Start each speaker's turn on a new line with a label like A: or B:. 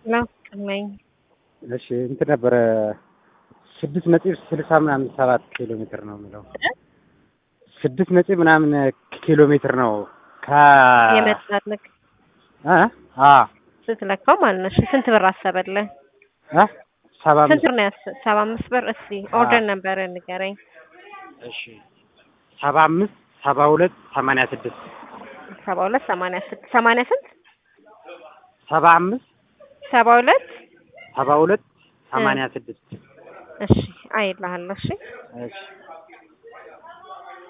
A: ነኝ።
B: እሺ እንትን ነበረ ስድስት ነጥብ ስልሳ ምናምን ሰባት ኪሎ ሜትር ነው የሚለው ስድስት ነጥብ ምናምን ኪሎ ሜትር ነው ከ
A: የመጣልክ
B: እ አ
A: ስትለካው ማለት ነው። እሺ ስንት ብር አሰበልህ?
B: እ ሰባ
A: ስንት
B: አምስት
A: ብር ነው ያሰ ሰባ አምስት ብር። እስቲ ኦርደር ነበር ንገረኝ።
B: እሺ ሰባ አምስት ሰባ ሁለት ሰማንያ ስድስት
A: ሰባ ሁለት ሰማንያ ስድስት ሰማንያ ስንት
B: ሰባ አምስት
A: ሰባ ሁለት
B: ሰባ ሁለት ሰማንያ ስድስት
A: እሺ አይልሃለሁ። እሺ
B: እሺ